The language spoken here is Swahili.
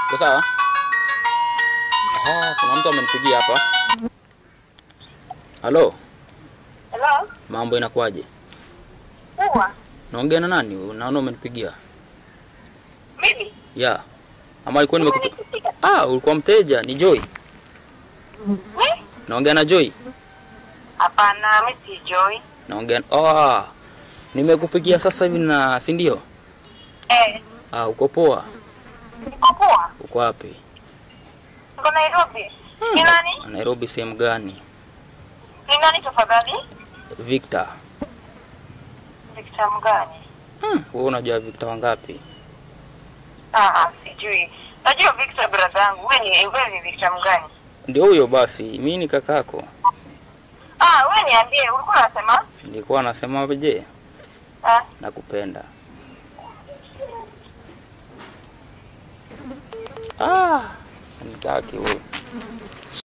Uko sawa? Aha, kuna mtu amenipigia hapa. Halo, Hello? mambo inakuwaje? Poa. Naongea na nani? Naona umenipigia. Mimi? Ya. Ama ilikuwa nimekupa. Umenipigia? Ah, ulikuwa mteja, ni Joy. Eh? Naongea na Joy. Hapana, mimi si Joy. Naongea ah. Nimekupigia sasa hivi na si ndio? Eh, Ah, uko poa? niko poa. Uko wapi? Niko Nairobi. Ni nani? Nairobi sehemu gani? Ni nani tafadhali? Victor. Victor mgani? Hmm, wewe unajua Victor wangapi? Ah, ah, sijui. Najua Victor brother yangu. Wewe ni wewe ni Victor mgani? Ndio huyo basi, mimi ni kakako. Ah, wewe niambie, ulikuwa unasema? Nilikuwa nasema je, Ah, nakupenda. Ah, nitaki wewe.